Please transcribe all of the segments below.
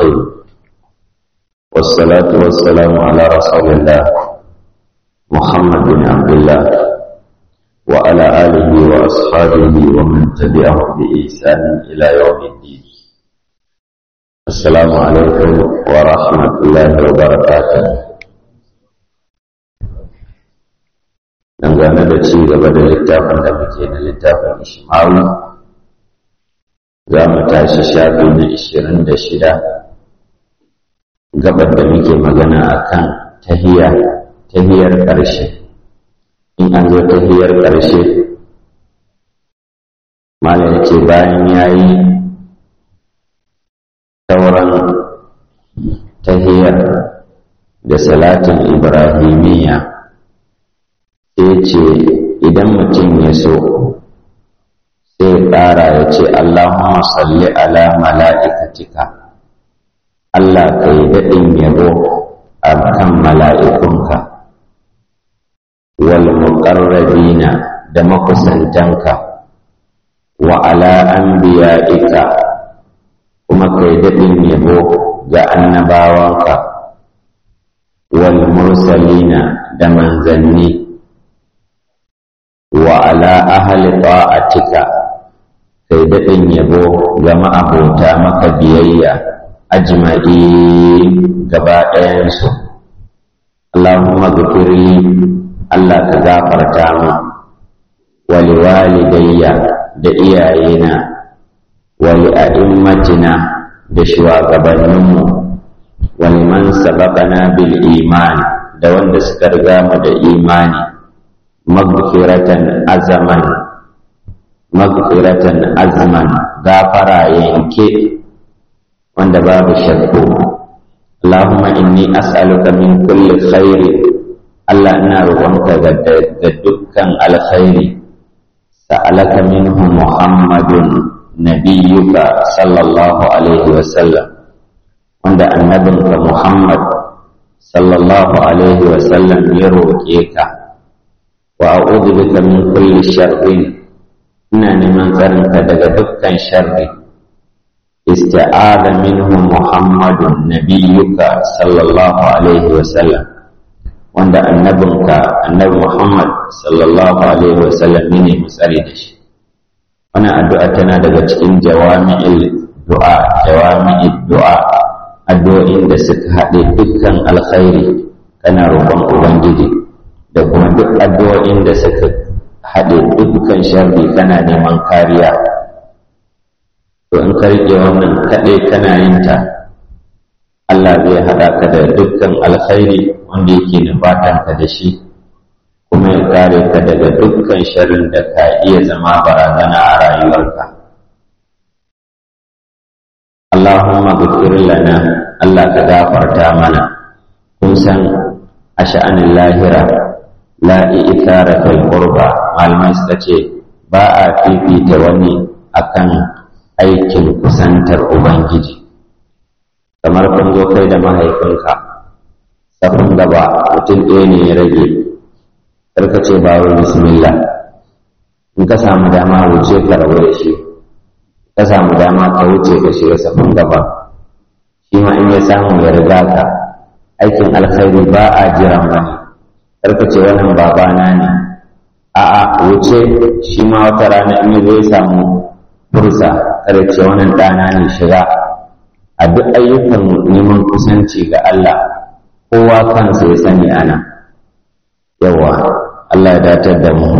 الرحيم والصلاة والسلام على رسول الله محمد بن عبد الله وعلى آله وأصحابه ومن تبعهم بإحسان إلى يوم الدين السلام عليكم ورحمة الله وبركاته dangane da ci gaba da littafin da muke da littafin ishmawi za mu tashi shafi na ishirin da shida gabar da muke magana a kan tahiyar ƙarshe in an zo tahiyar ƙarshe malam ya ce bayan ya yi sauran tahiyar da salatin ibrahimiyya sai ce idan mutum ya so sai ƙara ya ce Allahumma salli ala mala'ikatika Allah ka yi daɗin yabo a kan mala'ikunka wal muƙarrabina da makusantanka wa ala anbiya'ika kuma ka yi daɗin yabo ga annabawanka wal mursalina da manzanni wa ala ahli ta'atika kai daɗin yabo ga ma'abota maka biyayya ajma'i gaba ɗayansu Allahumma gafirli Allah ka gafarta mu wa liwalidayya da iyayena wa li'a'immatina da shugabanninmu wa liman sabaqana bil iman da wanda suka riga mu da imani maghfiratan azaman maghfiratan azman gafara yanke wanda babu shakku Allahumma inni as'aluka min kulli khairi Allah ina roƙonka ga dukkan alkhairi sa'alaka minhu Muhammadun nabiyyuka sallallahu alaihi wa sallam wanda annabinka Muhammad sallallahu alaihi wa sallam ya roƙe ka wa a'udhu bika min kulli sharrin ina neman tsarinka daga dukkan sharri isti'adha minhu muhammadun nabiyyuka sallallahu alaihi wa sallam wanda annabinka annabi muhammad sallallahu alaihi wa sallam ne mutsari da shi wannan addu'a tana daga cikin jawami'il du'a jawami'id du'a addu'o'in da suka haɗe dukkan alkhairi kana roƙon ubangiji da kuma duk addu'o'in da suka haɗe dukkan sharri kana neman kariya to in ka riƙe wannan kaɗai kana yin ta Allah zai haɗa ka da dukkan alkhairi wanda yake nufatan ka da shi kuma ya kare ka daga dukkan sharrin da ka iya zama barazana a rayuwarka Allahumma ghfir lana Allah ka gafarta mana kun san a sha'anin lahira la i'thara fil qurba malamai suka ce ba a fifita wani akan aikin kusantar ubangiji kamar kun zo kai da mahaifinka safin gaba mutum ɗaya ne ya rage karka ce ba wai bismillah in ka samu dama wuce ka rabu da shi ka samu dama ka wuce ka shiga safin gaba shi ma in ya samu ya riga ka aikin alkhairi ba a jiran wani karka ce wannan babana ne a'a wuce shi ma wata rana in zai samu fursa kada ce wannan ɗana ne shiga a duk ayyukan neman kusanci ga Allah kowa kansa ya sani ana yawa Allah ya datar da mu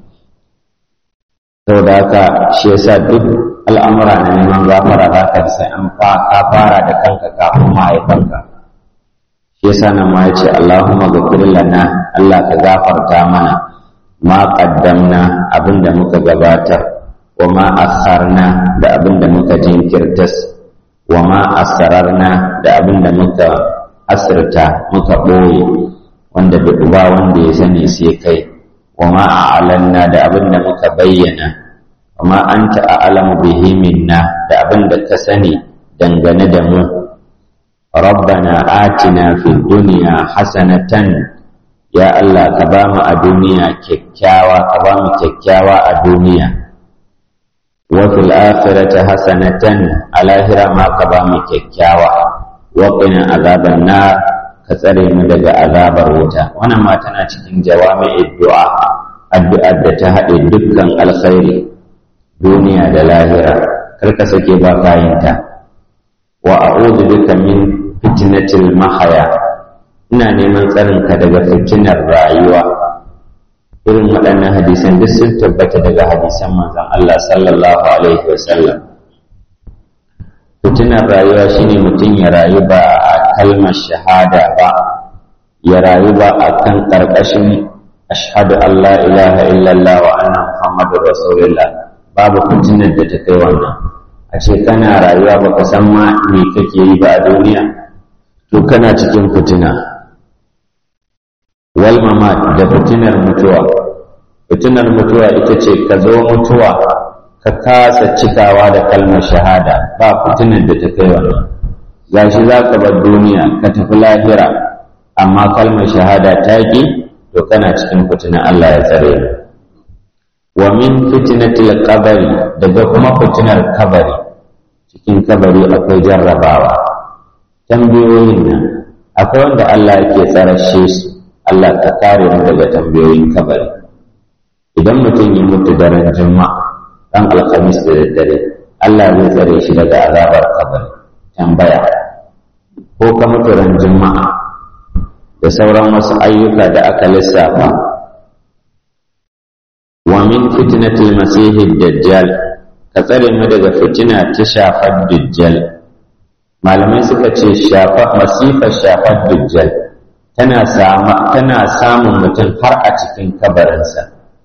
sau da haka shi yasa duk al'amura na neman gafara za ka sai an ka fara da kanka kafin mahaifanka shi yasa nan ma ya ce Allahumma ghafir lana Allah ka gafarta mana ma qaddamna abinda muka gabatar wa ma asarna da abinda muka jinkirtas wa ma asrarna da abinda muka asirta muka ɓoye wanda ba wanda ya sani sai kai wa ma a'lanna da abinda muka bayyana wa ma anta a'lamu bihi minna da abinda ka sani dangane da mu ربنا آتنا في الدنيا حسنة يا الله كبام الدنيا ككاوى كبام ككاوى الدنيا وفي الآخرة حسنة على هرما كبام ككاوى wa qina azaban nar ka tsare mu daga azabar wuta wannan ma tana cikin jawami'id du'a addu'ar da ta haɗe dukkan alkhairi duniya da lahira kar ka sake ba kayinta wa a'udhu bika min fitnatil mahaya ina neman tsarinka daga fitinar rayuwa irin waɗannan hadisan duk sun tabbata daga hadisan manzon Allah sallallahu alaihi wasallam fitinar rayuwa shine mutum ya rayu ba a kalmar shahada ba ya rayu ba a kan ƙarƙashin ashhadu an la ilaha illallah wa anna muhammadur rasulullah babu fitinar da ta kai wannan a ce kana rayuwa baka san ma me kake yi ba a duniya to kana cikin fitina wal mamat da fitinar mutuwa fitinar mutuwa ita ce ka zo mutuwa ka kasa cikawa da kalmar shahada ba fitinar da ta kai wannan gashi za ka bar duniya ka tafi lahira amma kalmar shahada ta ki to kana cikin fitinar Allah ya tsare wa min fitnatil qabri daga kuma fitinar kabari cikin kabari akwai jarrabawa tambayoyin nan akwai wanda Allah yake tsarashe su Allah ka kare mu daga tambayoyin kabari idan mutum ya mutu daren juma'a dan alhamis da daddare Allah zai tsare shi daga azabar kabari tambaya ko ka mutu ran juma'a da sauran wasu ayyuka da aka lissafa wa min fitnatil masihid dajjal ka tsare mu daga fitina ta shafar dajjal malamai suka ce shafa masifar shafar dajjal tana sama tana samun mutum har a cikin kabarinsa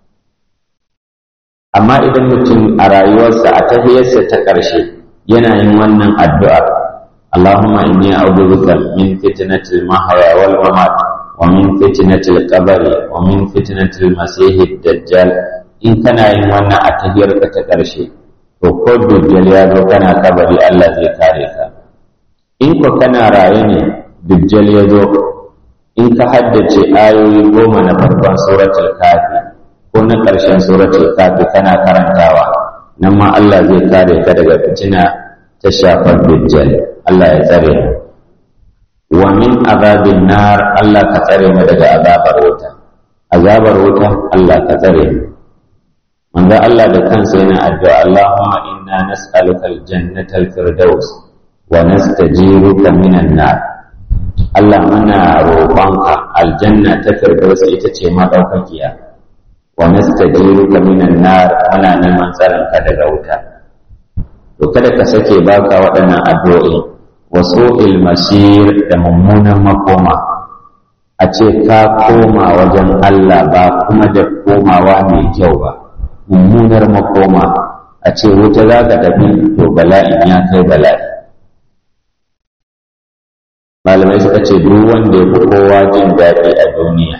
amma idan mutum a rayuwarsa a tahiyarsa ta ƙarshe yana yin wannan addu'ar Allahumma inni a'udhu bika min fitnatil mahya wal mamat wa min fitnatil qabri wa min fitnatil masihid dajjal in kana yin wannan a tahiyarka ta ƙarshe to ko dajjal ya zo kana kabari Allah zai kare ka in ko kana raye ne dajjal ya zo in ka haddace ayoyi goma na farkon suratul kafi ko na ƙarshen suratul kafi kana karantawa nan ma Allah zai kare ka daga fitina ta shafar dajjal Allah ya tsare wa min azabin nar Allah ka tsare mu daga azabar wuta azabar wuta Allah ka tsare mu manzo Allah da kansa yana addu'a Allahumma inna nas'aluka al-jannata al-firdaus wa nastajiruka minan nar Allah muna roƙonka aljanna ta firdaus ita ce madaukakiya wa nastajiruka minan nar muna neman tsaron ka daga wuta to kada ka sake baka waɗannan addu'o'i wasu ilmasir da mummunan makoma a ce ka koma wajen Allah ba kuma da komawa mai kyau ba mummunar makoma a ce wuta za ka tafi to bala'in ya kai bala'i malamai suka ce duk wanda ya fi kowa jin daɗi a duniya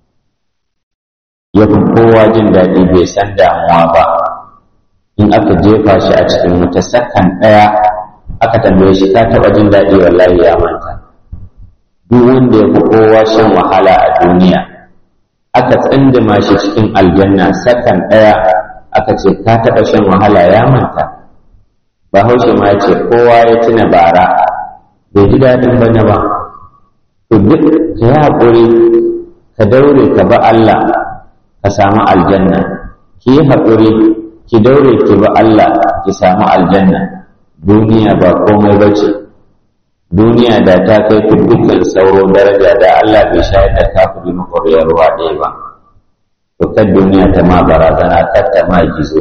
ya fi kowa jin daɗi bai san damuwa ba in aka jefa shi a cikin wata sakan ɗaya aka tambaye shi ka taɓa jin daɗi wallahi ya manta duk wanda ya fi kowa shan wahala a duniya aka tsindima shi cikin aljanna sakan ɗaya aka ce ka taɓa shan wahala ya manta bahaushe ma ce kowa ya tuna bara bai ji daɗin bane ba to duk ka yi haƙuri ka daure ka ba Allah ka samu aljanna ki yi haƙuri ki daure ki ba Allah ki samu aljanna duniya ba komai ba ce duniya da ta kai ku dukkan sauro daraja da Allah bai shayar da kafiri makoriyar ruwa ɗaya ba to kan duniya ta ma barazana kar ta ma gizo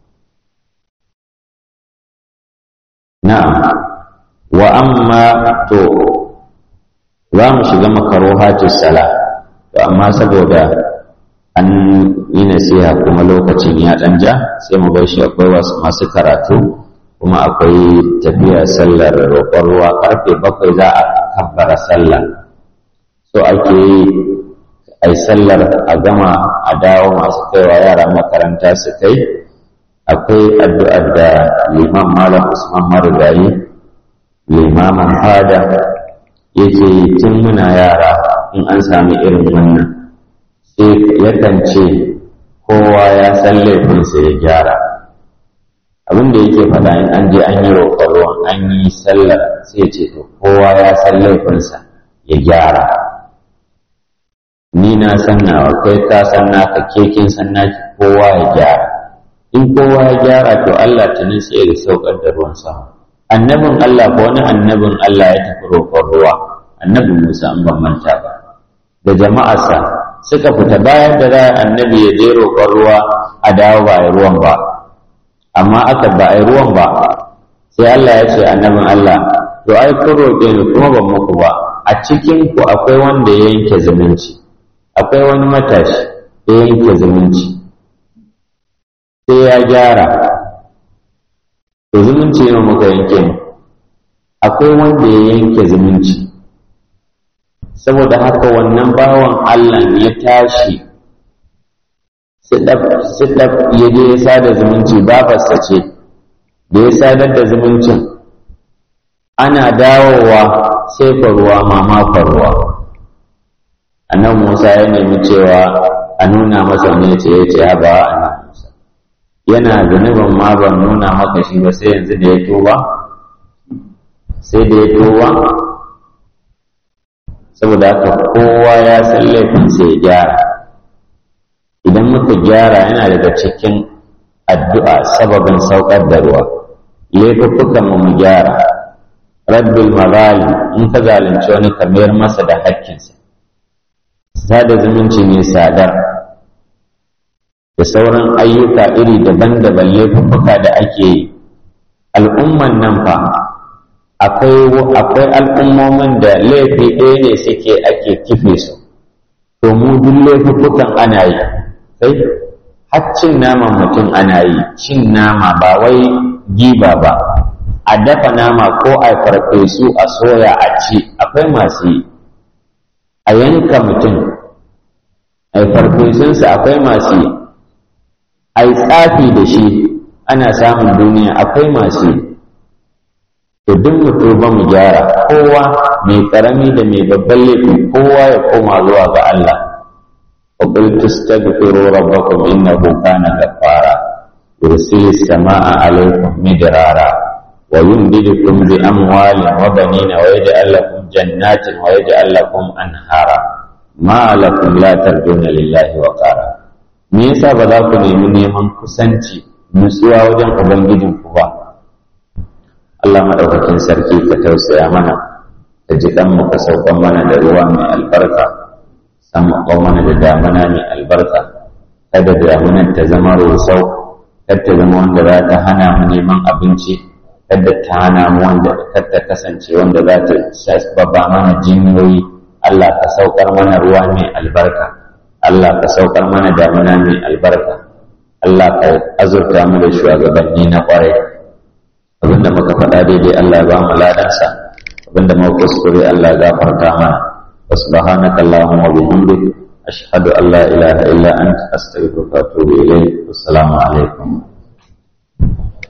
na'am wa amma to za mu shiga makarohatis sala to amma saboda an yi nasiha kuma lokacin ya ɗan ja sai mu bar shi akwai wasu masu karatu kuma akwai tafiya sallar roƙon ruwa karfe bakwai za a kabbara sallah so ake yi a yi sallar a gama a dawo masu kaiwa yara makaranta su kai akwai addu'ar da liman malam usman marigayi limaman fada yake yi tun muna yara in an sami irin wannan sai yakan ce kowa ya san laifinsa ya gyara abin da yake faɗa in an je an yi roƙon ruwan an yi sallar sai ce to kowa ya san laifinsa ya gyara ni na san nawa kai ka san naka kekin san naki kowa ya gyara in kowa ya gyara to Allah tunin sai ya saukar da ruwan sama annabin Allah ko wani annabin Allah ya tafi roƙon ruwa annabin Musa an ban manta ba da jama'arsa suka fita bayan da za annabi ya je roƙon ruwa a dawo ba a ruwan ba amma aka ba a ruwan ba sai Allah ya ce annabin Allah to ai kun roƙe ni kuma ban muku ba a cikin ku akwai wanda ya yanke zumunci akwai wani matashi ya yanke zumunci sai ya gyara to zumunci ne muka yanke mu akwai wanda ya yanke zumunci saboda haka wannan bawan Allah ya tashi sidaf ya je ya sada zumunci babarsa ce da ya sadar da zumuncin ana dawowa sai faruwa mama faruwa annan musa ya nemi cewa a nuna masa ne ce ya ce ya ba annan musa yana zunubin ma ban nuna maka shi ba sai yanzu da ya tuba sai da ya tuba saboda haka kowa ya san laifinsa ya gyara idan muka gyara yana daga cikin addu'a sababin saukar da ruwa laifuffukan mu gyara rabbil mazali in ka zalunci wani ka mayar masa da hakkinsa sada zumunci ne sadar da sauran ayyuka iri daban-daban laifuffuka da ake yi al'umman nan fa akwai al'ummomin da laifi ɗaya ne suke ake kife su to mu duk laifuffukan ana yi sai har cin naman mutum ana yi cin nama ba wai giba ba a dafa nama ko a farfesu a soya a ci akwai masu yi a yanka mutum a farfesunsa akwai masu yi a yi tsafi da shi ana samun duniya akwai masu yi to duk mutum ba mu gyara kowa mai karami da mai babban laifi kowa ya koma zuwa ga Allah wa qul tastaghfiru rabbakum innahu kana ghaffara yursilu samaa alaykum midrara wa yumdidukum bi amwalin wa banina wa yaj'al lakum jannatin wa yaj'al lakum anhara ma lakum la tarjuna lillahi wa qara me yasa ba za ku nemi neman kusanci nutsuwa wajen ubangijinku ba Allah maɗaukakin sarki ka tausaya mana ka ji mu ka saukan mana da ruwa mai albarka san maƙon mana da damana mai albarka kada damunan ta zama rusau kar ta zama wanda za ta hana mu neman abinci kada ta hana mu wanda kar ta kasance wanda za ta sababa mana jinyoyi Allah ka saukar mana ruwa mai albarka Allah ka saukar mana damana mai albarka Allah ka azurta mu da shugabanni na ƙwarai abinda muka faɗa daidai Allah ya ba mu ladansa abinda muka kuskure Allah ya gafarta mana wa subhanaka allahumma wa bihamdik ashhadu an la ilaha illa anta astaghfiruka wa atubu ilayk assalamu alaikum